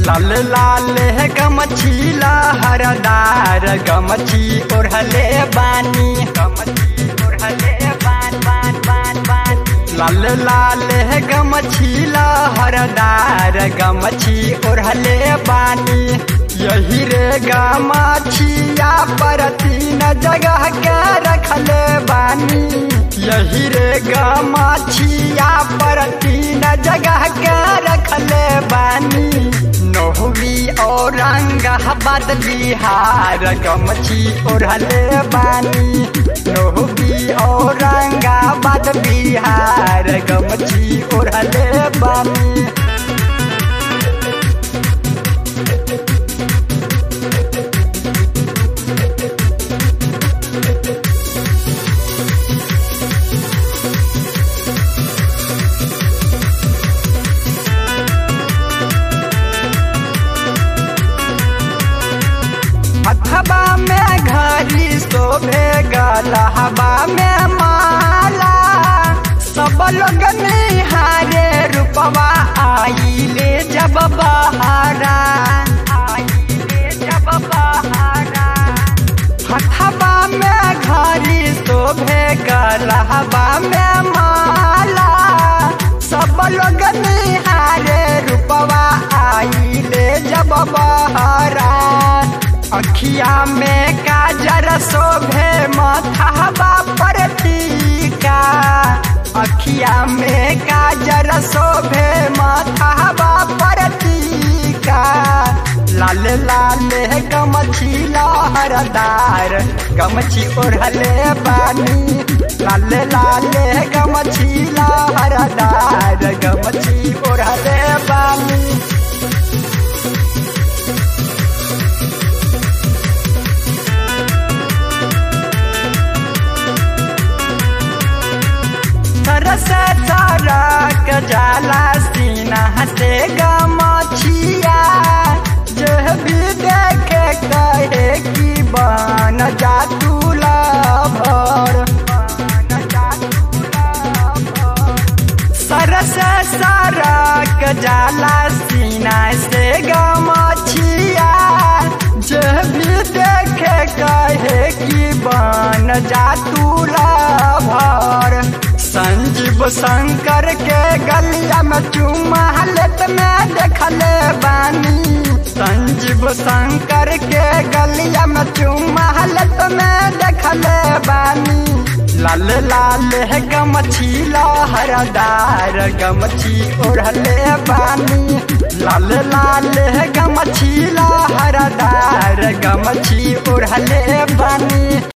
लाल लाल गमछीला हरदार गमछी ओढ़ले बानी गमछी ओढ़ले बान बान बान बान लाल लाल गमछीला हरदार गमछी ओढ़ले बानी यही रे गमछिया पर तीन जगह के रखले बानी यही रे गमछिया पर तीन जगह के रखले बानी नोहवी औरंगाबाद बिहार गमछी ओढ़ले बानी नोहवी औरंगाबाद बिहार गमछी ओढ़ले बानी हथबा में घड़ी शोभे गलहबा में माला सब लोग निहारे रूपवा आइले जब बहारा आइले जब बहारा हथबा में घड़ी शोभे गलहबा में माला सब लोग निहारे रूपवा आइले जब बहारा अखिया में काजर शोभे माथाबा पर टीका अखिया में काजर शोभे माथाबा पर टीका लाल लाल गमछी लहरदार गमछी ओढ़ले बानी लाल लाल गमछी लहरदार गमछी ओढ़ले बानी तरस तरक जाला सीना से गमछिया जो भी देखे कहे कि बन जा तू भर सरस सरक जाला सीना से गमछिया जो भी देखे कहे कि बन जा तू भर संजीव शंकर के गलिया में चुमा हालत में देखले बानी संजीव शंकर के गलिया में चुमा हालत में देखले बानी लाल लाल है गमछी लहरदार गमछी ओढ़ले बानी लाल लाल है गमछी लहरदार गमछी ओढ़ले बानी